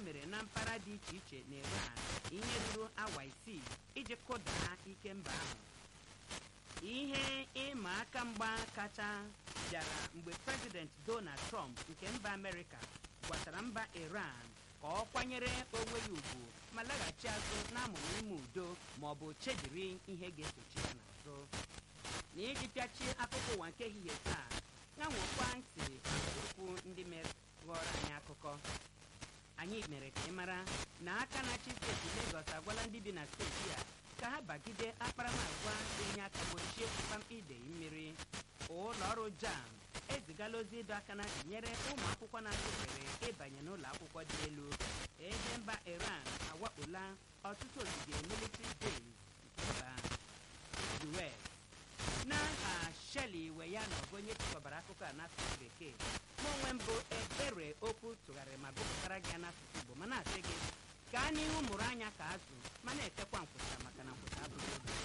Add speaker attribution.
Speaker 1: mere na mpaghara dị iche iche na Iran ihe ruru awa isii iji kụdaa ike mba ahụ ihe ịma aka mgba kacha bịara mgbe prezident Donald Trump nke mba Amerịka gwatara mba Iran ka ọ kwanyere onwe ya ugwu ma laghachi azụ n'amụrụ ime udo ma ọ bụ chediri ihe ga-esochi ya n'azụ na iji pịachie akụkọ ụwa nke ehihie taa ṅanwekwa ntị okwu ndị mere ghọrọ anyị akụkọ anyị mere ka ị mara na aka na-achị steeti Legọs agwala ndị bi na steeti a ka ha bagide akparamagwa ga-enye aka gbochie mkpamkpa idei mmiri ụlọ ọrụ JAMB ezigala ozi ịdọ aka na ntị nyere ụmụ akwụkwọ na-atụ ohere ịbanye n'ụlọ akwụkwọ dị elu ebe mba Iran awakpola ọtụtụ ogige military base nke mba US n'aha Shelley Weyano bụ onye chịkọbara akụkọ a n'asụsụ bekee ma onwe mbụ ebere okwu tụgharịrị ma gụpụtara gị ya n'asụsụ Igbo ma na-asị gị gaa n'ihu mụrụ anya ka azụ ma na-etekwa